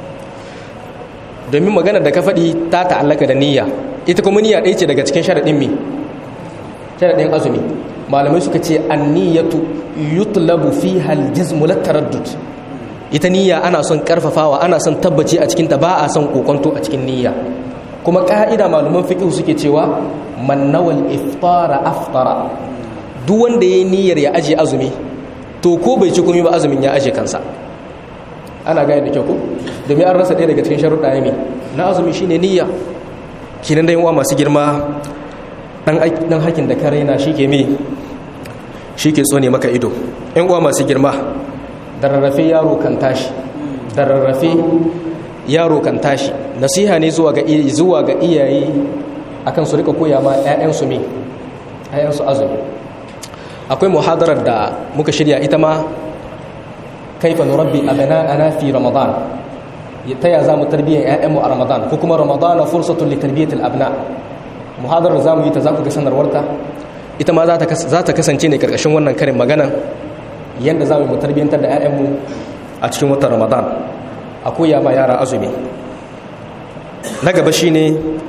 domin maganar da ka faɗi ta ta'allaka da niyya ita kuma niyya ɗaya ce daga cikin sharaɗin mi sharaɗin azumi malamai suka ce anniyatu yutlabu fiha aljazmu lataraddud ita niyya ana son karfafawa ana son tabbaci a cikin ta ba a son kokonto a cikin niyya kuma ka'ida malaman fiqh suke cewa man nawal iftara aftara duk wanda yayi niyyar ya aje azumi to ko bai ci komai ba azumin ya aje kansa ana gane da kyau ko domin an rasa ɗaya daga cikin sharuɗa ne na azumi shine niyya kinan da yawa masu girma dan hakin da ka raina shi ke me shi ke tsone maka ido yan uwa masu girma da rarrafe yaro kan tashi da rarrafe yaro kan tashi nasiha ne zuwa ga zuwa ga iyaye akan su rika koya ma ƴaƴansu me ƴaƴansu azumi akwai muhadarar da muka shirya ita ma kaifa nurabbi abana'ana fi ramadan ta ya zamu tarbiyyar ƴaƴanmu a ramadan ko kuma ramadan fursatun li tarbiyatil abna muhadarar zamu yi ta za ku ga sanarwarta ita ma za ta kasance ne karkashin wannan karin magana yadda za mu tarbiyyantar da 'ya'yanmu a cikin watan ramadan a koya ma yara azumi na gaba shi ne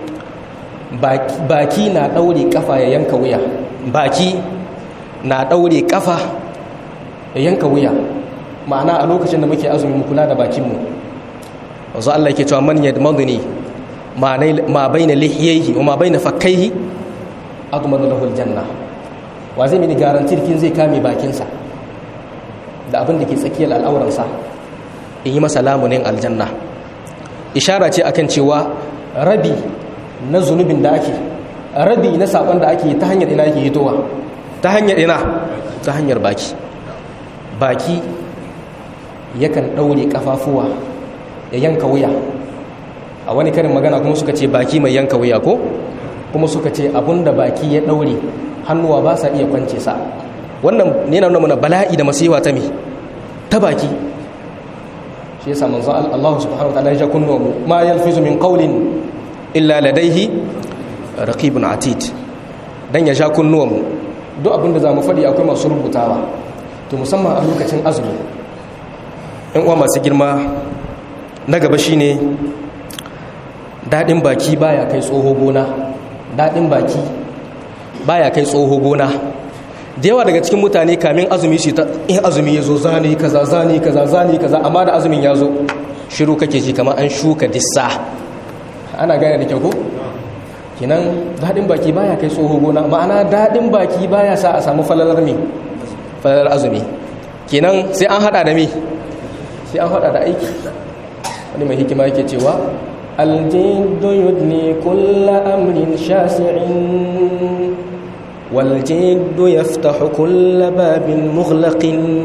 baki na ɗaure kafa ya yanka wuya baki na ɗaure kafa ya yanka wuya ma'ana a lokacin da muke azumi mu kula da bakinmu wanzu Allah ke cewa man yadmaduni ma bayna lihiyaihi wa ma bayna fakkaihi admanu lahu aljanna wa zai mini garantir kin zai kame bakinsa da abin da ke tsakiyar al'auransa in yi masa lamunin aljanna ishara ce akan cewa rabi na zunubin da ake rabi na saban da ake ta hanyar ina yake hitowa ta hanyar ina ta hanyar baki baki yakan ɗaure kafafuwa ya yanka wuya a wani karin magana kuma suka ce baki mai yanka wuya ko kuma suka ce da baki ya ɗaure hannuwa ba sa iya kwance sa wannan ne na nuna bala'i da masiwa ta me ta baki shi yasa manzo Allah subhanahu wataala ya kunno mu ma yalfizu min qawlin illa ladayhi raqibun atid dan ya sha kunnuwan mu duk abin da zamu faɗi akwai masu rubutawa to musamman a lokacin azumi ɗan uwa masu girma na gaba shine daɗin baki baya kai tsoho gona daɗin baki baya kai tsoho gona da yawa daga cikin mutane kamin azumi su in azumi ya zo zane kaza zane kaza zane kaza amma da azumin ya zo shiru kake ji kamar an shuka dissa ana gane da kyau ko kinan daɗin baki baya kai tsoho gona ma'ana daɗin baki baya sa a samu falalar me falalar azumi kinan sai an hada da me sai an hada da aiki wani mai hikima yake cewa الجد يدني كل أمر شاسع والجد يفتح كل باب مغلق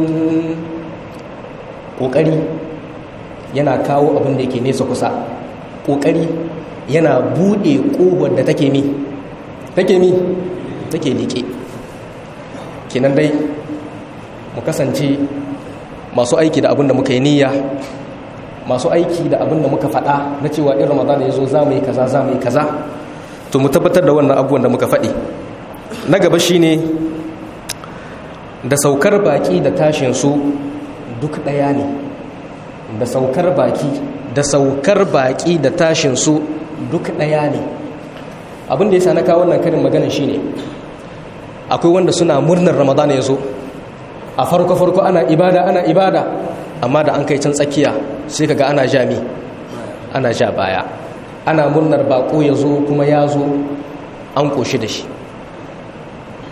ƙoƙari yana kawo abin da ke nesa kusa ƙoƙari yana buɗe ƙobar da take mi take mi take liƙe kenan dai mu kasance masu aiki da abin da muka yi niyya masu aiki da abin da muka faɗa na cewa in ramadan ya zo za mu yi kaza za mu yi kaza to mu tabbatar da wannan abubuwan da muka faɗi na gaba shine da saukar baki da tashin su duk ɗaya ne da saukar baki da saukar baki da tashin su duk ɗaya ne abin da ya sa na kawo wannan karin magana shine akwai wanda suna murnar ramadan ya zo a farko-farko ana ibada ana ibada amma da an kai can tsakiya sai kaga ana jami ana ja baya ana murnar bako ya zo kuma ya zo an koshi da shi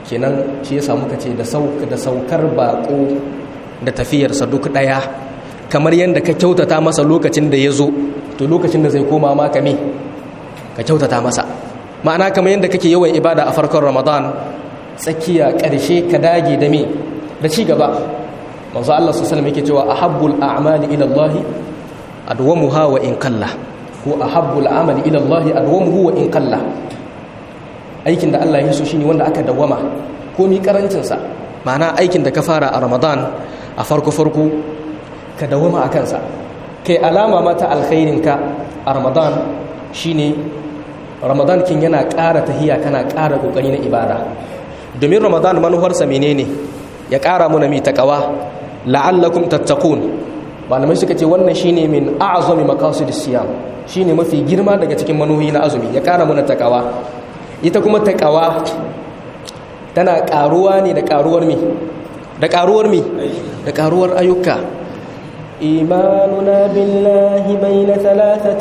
kenan shi ya samu kace da da saukar bako da tafiyarsa duk daya kamar yadda ka kyautata masa lokacin da ya zo to lokacin da zai koma ma ka me ka kyautata masa ma'ana kamar yadda kake yawan ibada a farkon ramadan tsakiya ƙarshe ka dage da me da ci gaba manzo Allah su sallam yake cewa ahabbul a'mali ila Allah adwamuha wa in qalla ko ahabbul amali ila Allah adwamuhu wa in qalla aikin da Allah ya so shine wanda aka dawama komi karancin sa ma'ana aikin da ka fara a ramadan a farko farko ka dawama a kansa kai alama mata alkhairinka a ramadan shine ramadan kin yana ƙara tahiya kana ƙara ƙoƙari na ibada domin ramadan manufarsa menene ya ƙara muna mi taqwa la'allakum tattaqun malamai suka ce wannan shine min a'zami maqasid siyam shine mafi girma daga cikin manuhi na azumi ya ƙara muna taqwa ita kuma taqwa tana ƙaruwa ne da ƙaruwar mi da ƙaruwar mi da ƙaruwar ayyuka إيماننا بالله بين ثلاثة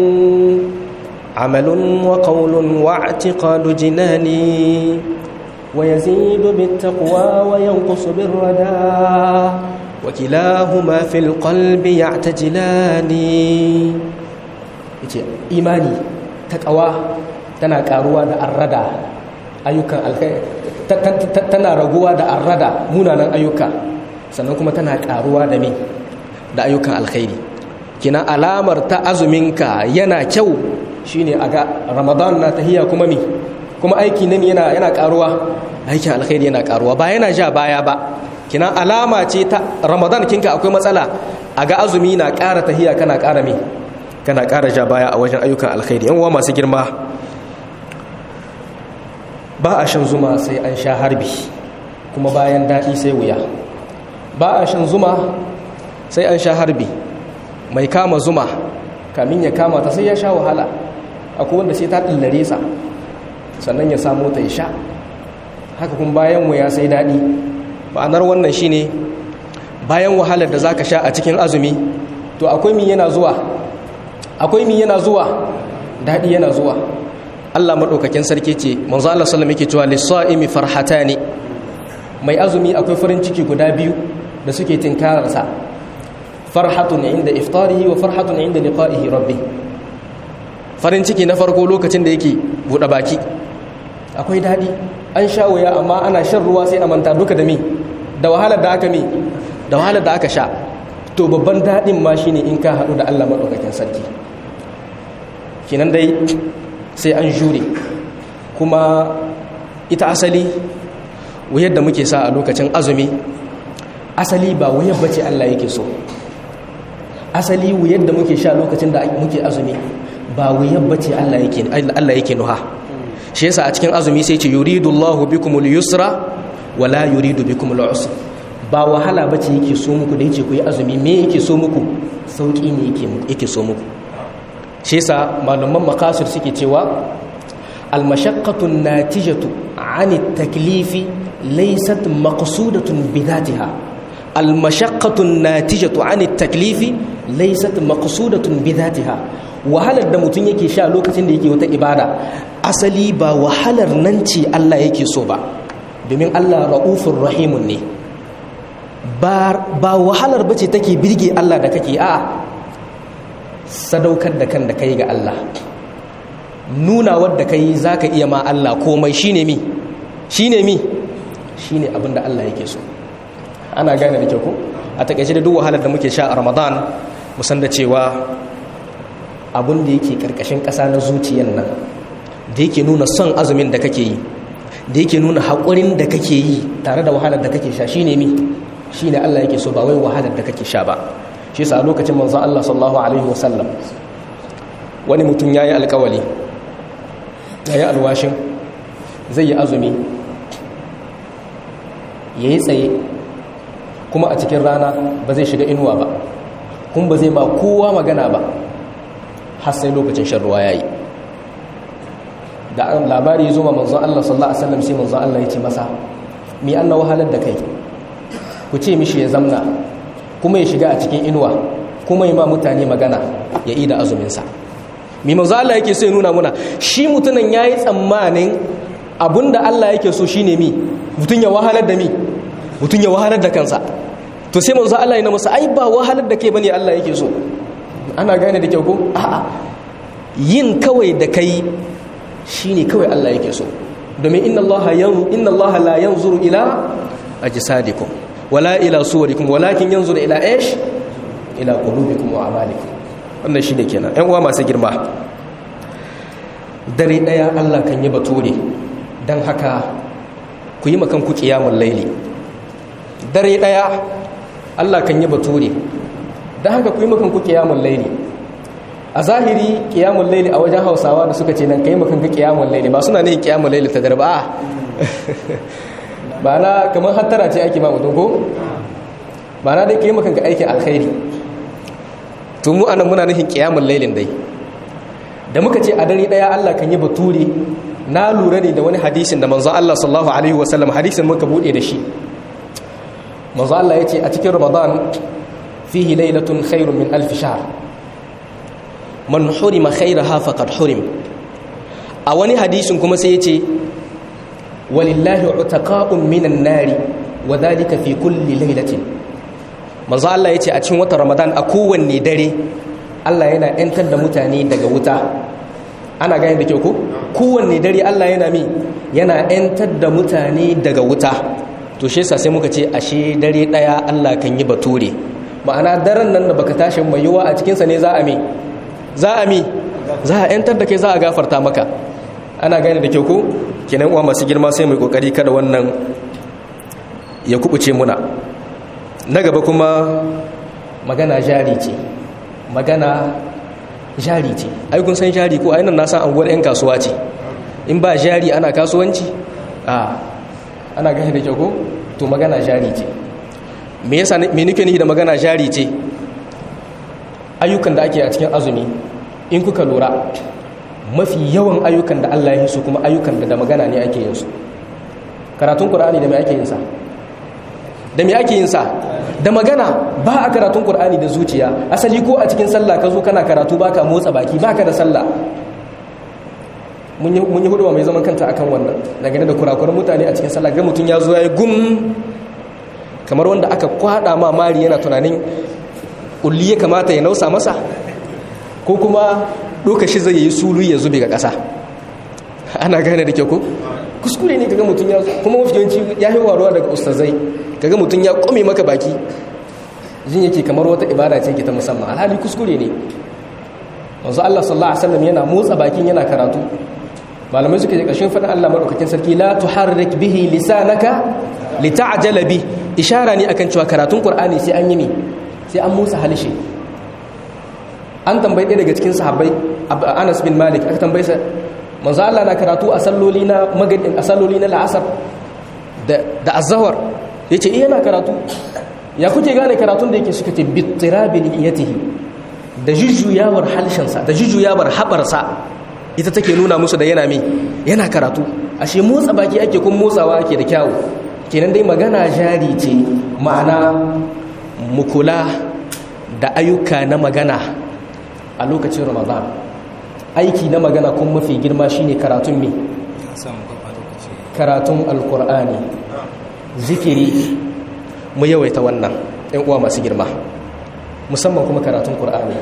عمل وقول واعتقاد جناني ويزيد بالتقوى وينقص بالردى وكلاهما في القلب يعتجلان إيماني تقوى tana karuwa da arrada ayyukan alkhairi tana raguwa da arrada munanan ayyuka sannan kuma tana karuwa da me da ayyukan alkhairi kina alamar ta azuminka yana kyau shine aga ramadan na tahiya kuma mi kuma aiki nan yana yana karuwa aikin alkhairi yana karuwa ba yana ja baya ba kina alama ce ta ramadan kinka akwai matsala aga azumi na ƙara tahiya kana ƙara mi kana ƙara ja baya a wajen ayyukan alkhairi yan uwa masu girma ba a shan zuma sai an sha harbi kuma bayan daɗi sai wuya ba a shan zuma sai an sha harbi mai kama zuma kamin ya kama ta sai ya sha wahala akwai wanda sai ta ɗillare sa sannan ya samu ta ya sha haka kuma bayan wuya sai daɗi ma'anar wannan shine bayan wahalar da zaka sha a cikin azumi to akwai mi yana zuwa akwai mi yana zuwa daɗi yana zuwa Allah maɗaukakin sarki ce manzo Allah sallallahu yake cewa lis-sa'imi farhatani mai azumi akwai farin ciki guda biyu da suke tinkararsa farhatun inda iftarihi wa farhatun inda liqa'ihi rabbi farin ciki na farko lokacin da yake buɗe baki akwai daɗi an sha wuya amma ana shan ruwa sai a manta duka da mi da wahalar da aka mi da wahalar da aka sha to babban daɗin ma shine in ka haɗu da Allah maɗaukakin sarki kinan dai sai an jure kuma ita asali wuyar da muke sa a lokacin azumi asali ba wuyar bace Allah yake so asali wuyar da muke sha lokacin da muke azumi ba wuyar bace Allah yake Allah yake nuha shi yasa a cikin azumi sai ce yuridullahu bikumul yusra wala yuridu bikumul usra ba wahala bace yake so muku da yake ku yi azumi me yake so muku sauki ne yake yake so muku shi yasa malaman makasir suke cewa almashaqqatu natijatu ani taklifi laysat maqsudatun bidatiha almashaqqatu natijatu ani taklifi laysat maqsudatun bidatiha wahalar da mutum yake sha lokacin da yake wata ibada asali ba wahalar nan ce Allah yake so ba domin Allah ra'ufur rahimun ne ba wahalar bace take birge Allah da kake a'a sadaukar da kan da kai ga Allah nuna wadda kai zaka iya ma Allah komai shine mi shine mi shine abinda Allah yake so ana gane da kyau ko a takaice da duk wahalar da muke sha a Ramadan musan da cewa abin da yake karkashin ƙasa na zuciyar nan da yake nuna son azumin da kake yi da yake nuna haƙurin da kake yi tare da wahalar da kake sha shine mi shine Allah yake so ba wai wahalar da kake sha ba shi sa a lokacin manzon Allah sallallahu alaihi wasallam wani mutum yayi alƙawali yayi alwashin zai yi azumi yayi tsaye kuma a cikin rana ba zai shiga inuwa ba kuma ba zai ba kowa magana ba har sai lokacin shan ruwa yayi da labari ya zo ma manzon Allah sallallahu alaihi wasallam sai manzon Allah ya ce masa mi anna wahalar da kai ku ce mishi ya zamna kuma ya shiga a cikin inuwa kuma ya ma mutane magana ya ida azuminsa mi manzo Allah yake so ya nuna muna shi mutumin yayi tsammanin abinda Allah yake so shine mi mutum ya wahalar da mi mutum ya wahalar da kansa to sai manzo Allah ya masa ai ba wahalar da kai bane Allah yake so ana gane da kyau ko a'a yin kawai da kai shine kawai Allah yake so domin inna Allah yan inna Allah la yanzuru ila ajsadikum wala ila suwarikum walakin yanzuru ila ish ila qulubikum wa a'malikum wannan shine kenan ƴan uwa masu girma dare daya Allah kan yi bature dan haka ku yi makan ku qiyamul laili dare daya Allah kan yi bature dan haka ku yi makan ku qiyamul laili a zahiri qiyamul laili a wajen Hausawa da suka ce nan kai makan ku qiyamul laili ba suna ne qiyamul laili ta darba ba na kamar hattara ce ake ma mutum ko ba na dai kai makan ka aikin alkhairi to mu anan muna nufin qiyamul lailin dai da muka ce a dare daya Allah kan yi bature na lura ne da wani hadisin da manzo Allah sallallahu alaihi wasallam hadisin muka bude da shi manzo Allah yace a cikin Ramadan fihi lailatun khairun min alf shahr man hurima khairaha faqad hurim a wani hadisin kuma sai yace walillahi utaqa'un minan nari wa dhalika fi kulli lailatin manzo Allah yace a cikin watan Ramadan a kowanne dare Allah yana ‘yantar da mutane daga wuta ana gane da kyau ko kowanne dare Allah yana mi yana ‘yantar da mutane daga wuta to shi sai muka ce ashe dare ɗaya Allah kan yi bature ma'ana daren nan da baka tashi mai yiwa a cikinsa ne za a mi za a mi za a ‘yantar da kai za a gafarta maka ana gane da kyau ko kenan uwa masu girma sai mai kokari kada wannan ya kubuce muna na gaba kuma magana jari ce magana jari ce ai kun san jari ko ainihin na san anguwar 'yan kasuwa ce in ba jari ana kasuwanci a ana gani da kyau ko to magana jari ce me yasa me nake nihi da magana jari ce ayyukan da ake a cikin azumi in kuka lura mafi yawan ayyukan da Allah ya yi su kuma ayyukan da da magana ne ake yin su karatun qur'ani da me ake yin sa da me ake yin sa da magana ba a karatun Kur'ani da zuciya asali ko a cikin sallah ka zo kana karatu baka motsa baki baka da sallah mun yi hudu mai zaman kanta akan wannan dangane da kurakuran mutane a cikin sallah ga mutum ya zo ya yi gum kamar wanda aka kwada ma mari yana tunanin kulli ya kamata ya nausa masa ko kuma doka shi zai yi sulu ya zube ga ƙasa ana gane da kyau ko kuskure ne kaga mutum ya kuma mafi yawanci ya yi waruwa daga ustazai kaga mutum ya kome maka baki jin yake kamar wata ibada ce ke ta musamman alhali kuskure ne wanzu Allah sallallahu alaihi wasallam yana motsa bakin yana karatu malamai suka ce ƙarshen faɗin Allah madaukakin sarki la tuharrik bihi lisanaka lita'jala bi ishara ne akan cewa karatun Qur'ani sai an yi ne sai an motsa halishe an tambayi ɗaya daga cikin sahabbai Anas bin Malik aka tambaye sa manzo Allah na karatu a salloli na magadin a salloli na la'asar da da azhar yace eh yana karatu ya kuke gane karatun da yake suka ce bittirabi niyatihi da jujjuyawar halshensa da jujjuyawar habarsa ita take nuna musu da yana me yana karatu ashe motsa baki ake kun motsawa ake da kyawu kenan dai magana jari ce ma'ana mukula da ayyuka na magana a lokacin ramadan aiki na magana kun mafi girma shine karatun me karatun alkur'ani zikiri mu yawaita wannan ɗan uwa masu girma musamman kuma karatun qur'ani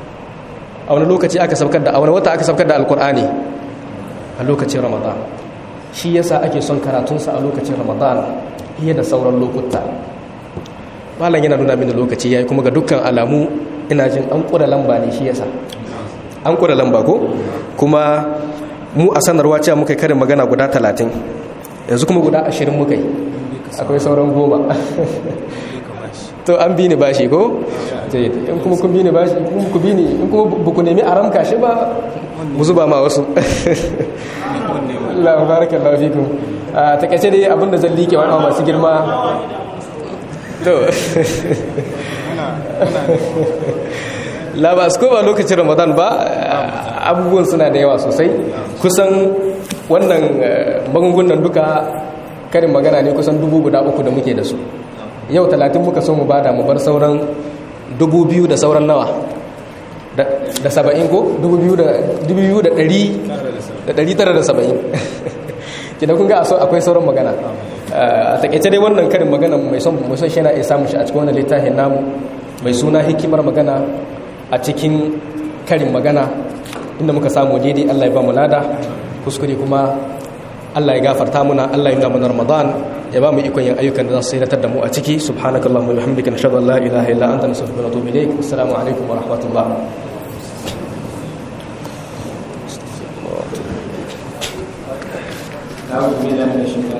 a wani lokaci aka saukar da a wani wata aka saukar da alkur'ani a lokacin ramadan shi yasa ake son karatunsa a lokacin ramadan fiye da sauran lokuta malam yana nuna mini lokaci yayi kuma ga dukkan alamu ina jin an kura lamba ne shi yasa an kura lamba ko kuma mu a sanarwa cewa muka karin magana guda talatin yanzu kuma guda ashirin muka yi akwai sauran goma to an bi ni bashi ko in kuma kun bi ni bashi in kuma ku bi ni in kuma ba ku nemi a ramka shi ba mu zuba ma wasu Allah barakallahu fikum a takaice dai abinda zan like wani masu girma to labas ko ba lokacin ramadan ba abubuwan suna da yawa sosai kusan wannan magungunan duka karin magana ne kusan dubu guda uku da muke da su yau talatin muka so mu bada mu bar sauran dubu biyu da sauran nawa da saba'in ko dubu biyu da ɗari tara da saba'in kina kun ga akwai sauran magana a takaice dai wannan karin magana mai son mai son shi yana iya samun shi a cikin wannan littafin namu mai suna hikimar magana a cikin karin magana inda muka samu daidai Allah ya ba mu lada kuskure kuma Allah ya gafarta muna Allah ya nuna mana Ramadan ya ba mu ikon yin ayyukan da za su sayar da mu a ciki subhanakallahumma wa bihamdika nashhadu an la ilaha illa anta nastaghfiruka wa natubu ilayk assalamu alaikum wa rahmatullah أعوذ بالله من الشيطان